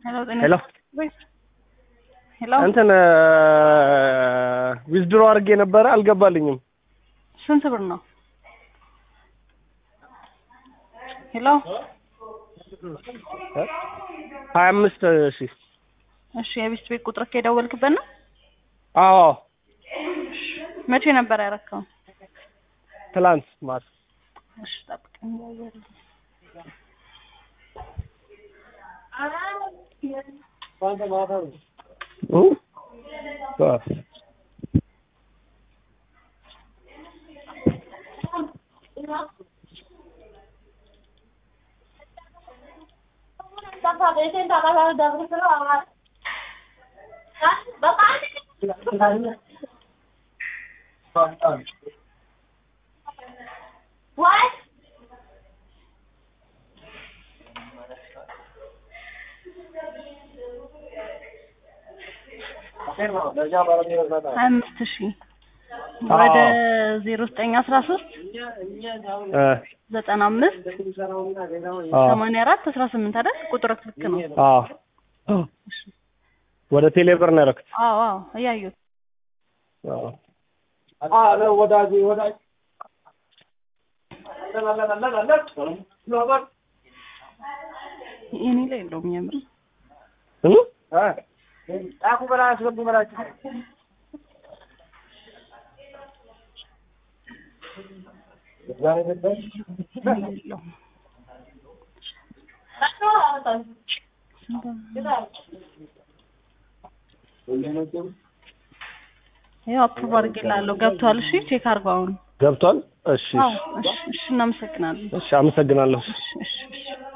ሄሎ ጤና ሄሎ ሄሎ እንትን ዊዝድሮ አድርጌ ነበረ አልገባልኝም። ስንት ብር ነው? ሄሎ ሀያ አምስት ሺህ እሺ የቢስት ቤት ቁጥር የደወልክበት ነው? አዎ መቼ ነበር ያረከው? ትላንት ማታ እሺ ጠብቀኝ እያየሁልህ። እ? አዎ። ሀያ አምስት ሺህ ወደ ዜሮ ዘጠኝ አስራ ሶስት እ ዘጠና አምስት አዎ ሰማንያ አራት አስራ ስምንት አይደል? ቁጥር ልክ ነው። አዎ ወደ ቴሌብር ነው ያደረኩት። አዎ አዎ እያየሁት አዎ ወዳጅ ወዳጅ እኔ ላይ የለውም የምር እ? ጣቁ በላ አስገቡ በላችሁ እኔ የለውም። ያው አፕሩቭ አድርጌልሃለሁ ገብቷል። እሺ ቼክ አድርገው አሁን። ገብቷል? እሺ አዎ እሺ እሺ እናመሰግናለን። እሺ አመሰግናለሁ። እሺ እሺ እሺ